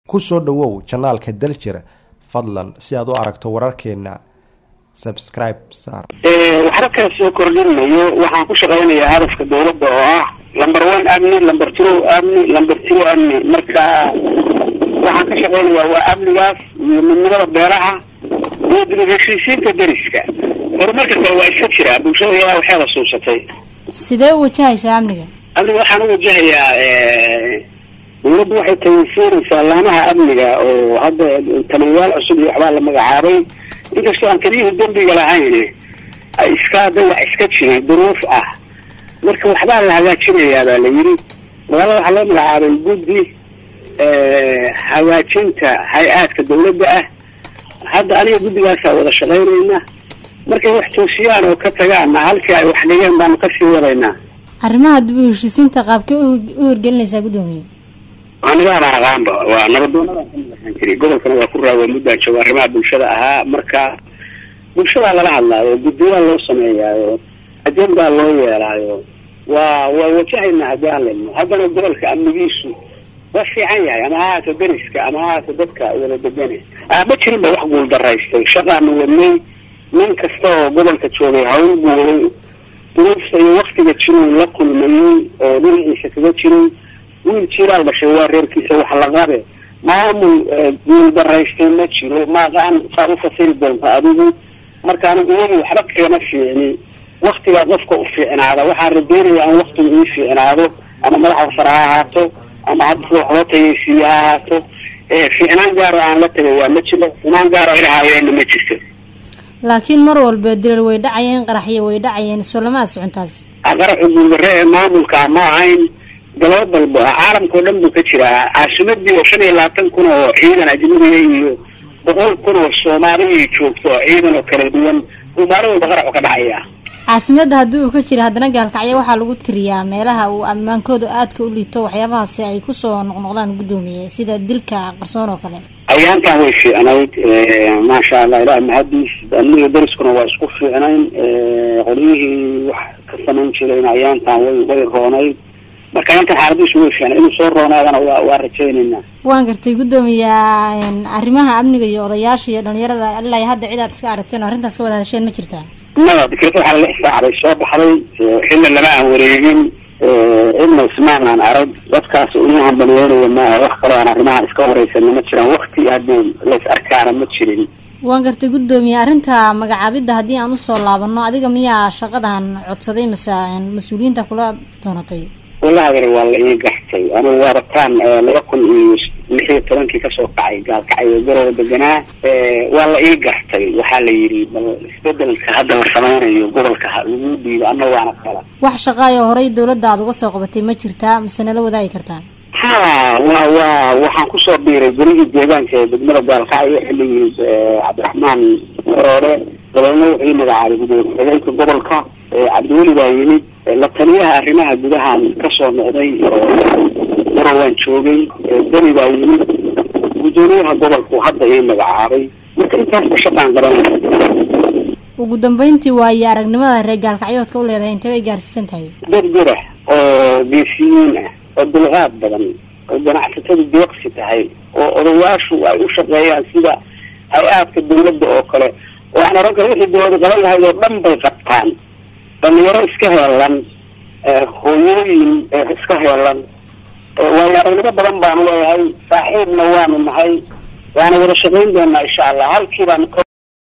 ku soo dhowow janaalka daljir fadlan si aad u aragto wararkeena subscribe saar waxba kala soo kordhinayo waxaan ku shaqaynayaa hadafka dawladda oo ah lamber one amni lamber two amni lamber three amni marka waxaan ka shaqaynayaa waa amnigaas iyo midnimada beelaha iyo dib u heshiisiinta deriska horumarka kale waa iska jiraa bulshada yaa waxay la suusatay sidee u wajahaysaa amniga amniga waxaan u wajahayaa dawladdu waxay tayinsiinaysaa laamaha amniga oo hadda taliyayaal cusub iyo waxbaa la magacaabay inkastoo aan keliyihii dembiga lahayn ay iska hadda wax iska jiray duruuf ah marka waxbaa la hagaajinayaa baa la yidhi magaalada waxaa loo magacaabay guddi hagaajinta hay-aadka dawladda ah hadda aniga guddigaasaa wada shaqaynayna markay wax toosiyaan oo ka tagaanna halkii ay wax dhigeen baanu kasii wadaynaa arrimaha dib u heshiisiinta qaabkee u hirgelinaysaa guddoomiye anigaana aqaanba waa nabadoonada kaaan jiray gobolkana waa ku raawa muddaan jooga arrimaha bulshada ahaa marka bulshadaa lala hadlaayo guddiyaa loo sameeyaayo ajendaa loo yeelaayo waa waa wajahaynaa haddii aan ledno haddana gobolka amnigiisu waa fiican yahay ama haata deriska ama haata dadka wada degane ma jirinba wax guul daraystay shaqaanu wadnay nin kasta oo gobolka joogay hawl guuray duruufta iyo waktiga jiruu la kulmayey oo dhinaciisa kaga jiray wiil jiiraal dhashay waa reerkiisa wax la qabe maamul guul daraystay ma jiro maaqaan saa u fasiri doonta adigu marka anigu iyagi waxba kagama fiicni waktigaa qofka u fiicnaada waxaan rajeynaya in waktigu ii fiicnaado ama madaxda sare ha ahaato ama hadda wax loo tayaysiiye ha ahaato fiicnaan gaaro aan la tagay waa ma jiro fiicnaan gaaro ilahaayeenna ma jirto laakiin mar walba dilal way dhacayeen qaraxyo way dhacayeen solamaad socontaas qaraxu guuldarre ee maamulka ma ahayn galabadalba caalamka o dhan buu ka jiraa caasimadii oo shan iyo labaatan kun oo ciidan ajnabiga iyo boqol kun oo soomaaliya joogto oo ciidan oo kala duwan buu maalin walba qaraxu ka dhacaya caasimadda haddii uu ka jira haddana gaalkacyo waxaa lagu tiriyaa meelaha uu ammaankooda aadka u liito waxyaabahaasi ay kusoo noqnoqdaan guddoomiye sida dilka qarsoon oo kale ayaantan way fiicnayd maasha allah ilaah mahadiis amniga deriskuna waa isku fiicnayn qolyihii wax ka samayn jirayna ayaantan way way roonayd marka ayaantan xaaladiisu way fiicnay inuu soo roonaadana waa waa rajaynaynaa waan gartay guddoomiya arrimaha amniga iyo odayaasha iyo dhalinyarada ilaa hadda cid aad iska aragteen oo arrintaas ka wada hadasheen ma jirtaa maya dikreta waxaa lix saacday soo baxday xilla lama aan wareegin cidna ismaan aan arag dadkaas inu hambalyeynaya maaha wax kaloo aan arrimahan iska horeysana ma jiraan wakti haddii lays arkaana ma jirin waan gartay guddoomiye arrinta magacaabidda haddii aan usoo laabano adiga miyaa shaqadan codsaday mase mas-uuliyiinta kula doonatay wallahi adeer waa la ii gartay anigu waa rataan laba kun iyo lix iyo tobankii kasoo kacay gaalkacay oo garowa deganaa waa la ii gartay waxaa la yidhi bal isbedelka hadda la samaynayo gobolka lagu dhiibo ana waana kala wax shaqaayo horey dawladda aad uga soo qabatay ma jirtaa mase nala wadaagi kartaa ha wa wa waxaan kusoo biiray berigii deegaanka ee degmada gaalkacyo xilligii cabdiraxmaan maroore dabeedna wuxuu ii magacaabay gudoomiye ku-xigeenka gobolka cabdiweli baa yimid la taliyaha arrimaha gudahaan kasoo noqday maro waan joogay deni baa yimid guddoomiyaha gobolku hadda ii magacaabay marka intaasba shaqaan qabanaya ugu dambeyntii waayo aragnimada reer gaalkacyoodka u leedahay intee bay gaarsiisan tahay dad gurax oo geesiyiin ah oo dulqaad badan oo ganacsatadu deeqsi tahay oo odayaashu ay u shaqeeyaan sida hay-aadka dawladda oo kale oo aan oran karo wixii dawlada qaban lahayd oo dhan bay qabtaan dhalinyaro iska heelan hooyooyin iska heelan waayo aragnimo badan baanu leeyahay saaxiibna waanu nahay waana wada shaqayn doonaa insha allah halkii baanu